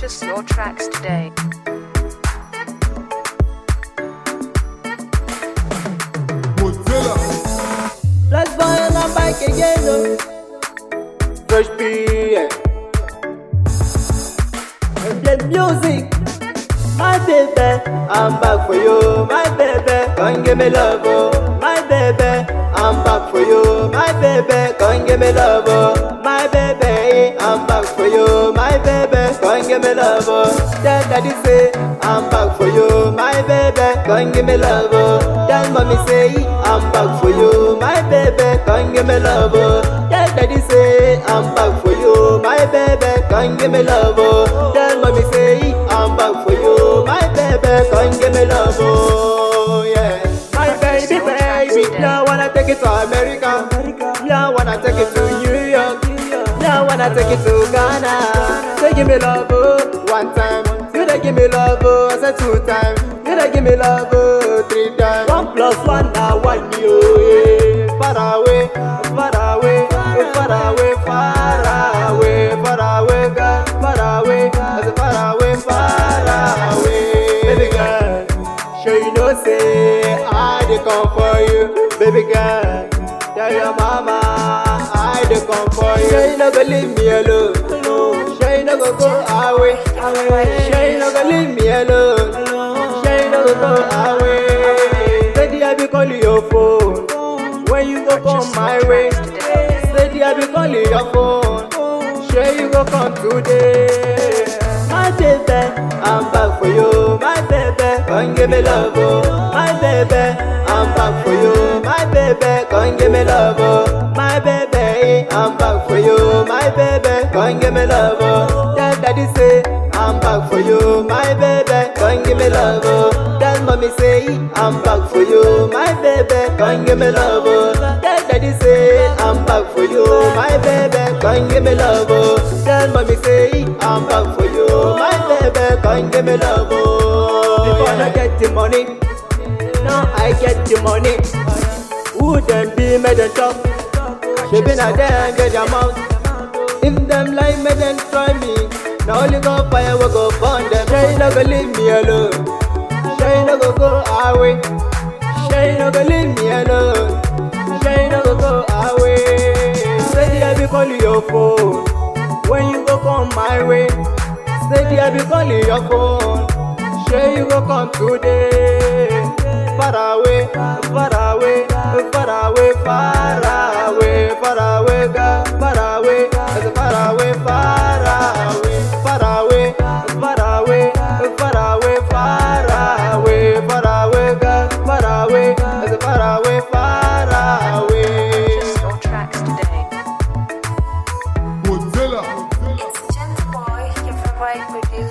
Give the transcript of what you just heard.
Purchase your tracks today. Mozilla. Plus boy on a bike again, no. Fresh PM. And the music. My baby, I'm back for you. My baby, come give me love, oh. My baby, I'm back for you. My baby, come give me love, oh. My baby, I'm back for you. My baby, come give me love, oh. Tell daddy say, I'm back for you. My baby, come give me love, oh. Tell mommy say, I'm back for you. My baby, come give me love, oh. Tell daddy say, I'm back for you. My baby, come give me love, oh. Tell mommy say, I'm back for you. My baby, come give me love, oh. Yeah. My baby, baby, now I wanna take it to America. Yeah, I wanna take it to New York. Yeah, I wanna take it to Ghana. Say give me love, oh, one time. You dey give me love, oh, I said two times. You dey give me love, oh, three times. One plus one now one, yo, yeah. Far away, far away, far away, far away, far away, girl, far away, I said far away, far away. Baby girl, sure you know say I dey come for you, baby girl. Tell your mama I dey come for you. Sure you no go leave me alone. Sure you no go go away. Sure you no go leave me alone. Sure you no go go away. Steady I be calling your phone when you go come my way. Steady I be calling your phone. Sure you go come today. My baby, I'm back for you. My baby, come give me love, oh. My baby, I'm back for you. My baby, come give me love, oh. My baby, I'm back for you. My baby, come give me love, oh. Tell daddy say, I'm back for you. My baby, come give me love, oh. Tell mommy say, I'm back for you. My baby, come give me love, oh. Tell daddy say, I'm back for you. My baby, come give me love, oh. Tell mommy say, I'm back for you. My baby, come give me love, oh. Before I get the money, now I get the money. Who them be made them talk? She been a them get their mouth. If them like me, then try me. Now only go fire, we go burn them. She no go leave me alone. She no go go away. She no go leave me alone. She no go go away. Steady, I be calling your phone when you go come my way. Steady, I be calling your phone. Sure you go come today. Far away, far away, far away, far away, far away, girl, far away, I say far away, far away, far away, far away, far away, far away, far away, girl, far away, I say far away, far away. Purchase your tracks today. Mozilla. It's Gentle Boy, your favorite producer.